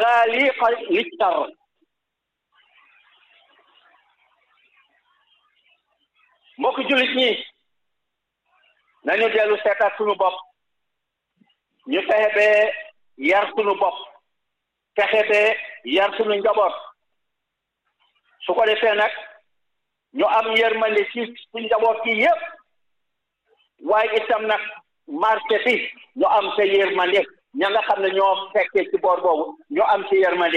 maxaaliqa lichar mbokk jullit ñi nañu dellu seetaat suñu bopp ñu fexe bee yar suñu bopp fexe bee yar suñu njaboot su ko defee nag ñu am yërmande ci suñu njaboot gi yépp waaye itam nag marché bi ñu am sa yërmande ña nga xam ne ñoo fekkee ci boor boobu ñu am ci yërmande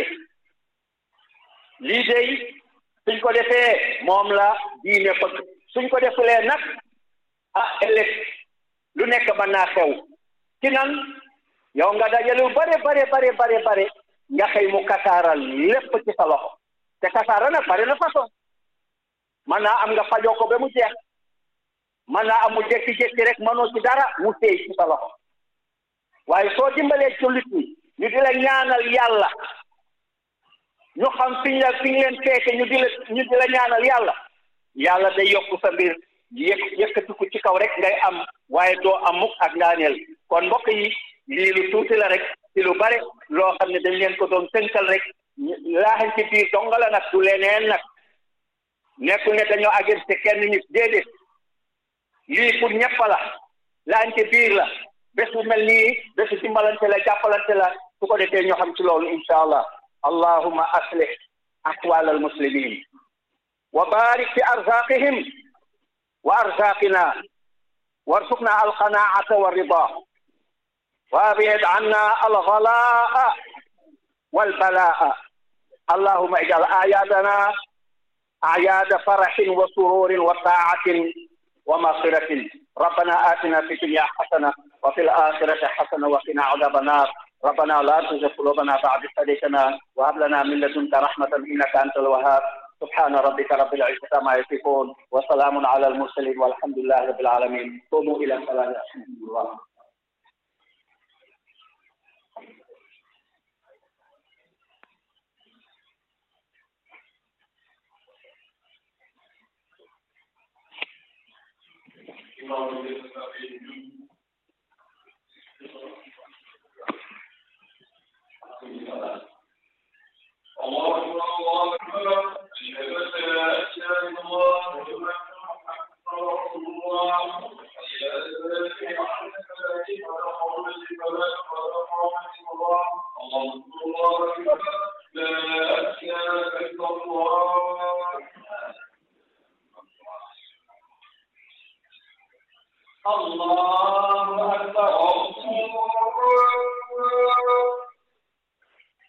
lii dey suñ ko defee moom la diine ko suñ ko defulee nag ah ëllëg lu nekk mën naa xew ci nan yow nga dajale lu bare bare bare bare bare nga xëy mu kasaaral lépp ci sa loxo te kasaara nag bare na façon mën naa am nga fajoo ko ba mu jeex mën naa am mu jékki-jékki rek mënoo ci dara mu téy ci sa loxo waaye soo dimbalee jullit ñi ñu di la ñaanal yàlla ñu xam fiñ la fiñ leen feeke ñu di la ñu di la ñaanal yàlla yàlla day yokk sa mbir yëkk yëkkatiku ci kaw rek ngay am waaye doo am mukk ak ngaaneel kon mbokk yi lii lu tuuti la rek ci lu bare loo xam ne dañ leen ko doon tënkal rek laaxañ ci biir donga la nag du leneen nag nekkul ne dañoo agir te kenn nit déedéet lii pour ñëpp la laaxañ ci biir la bés bu mel nii bésu dimbalante la jàppalante la su ko defee ñoo xam ci loolu insha allah allahuma aslih ahwal al muslimin wa barik fi arzaqihim wa arzaqina warzuqna alqanaata walrida وابعد عنا الغلاء والبلاء اللهم اجعل اعيادنا اعياد فرح وسرور وطاعه ومغفره ربنا اتنا في الدنيا حسنه وفي الاخره حسنه وقنا عذاب النار ربنا لا تزغ قلوبنا بعد إذ هديتنا وهب لنا من لدنك رحمه انك انت الوهاب سبحان ربك رب العزه عما يصفون وسلام على المرسلين والحمد لله رب العالمين قوموا الى الصلاه الحمد لله الله أكبر الله أكبر أشهد أن لا إله إلا الله وأشهد أن محمدا رسول الله حي على الفلاح وعلى الفلاح ولا حول ولا قوة إلا بالله الله الله أكبر لا إله إلا الله الله أكبر الله أكبر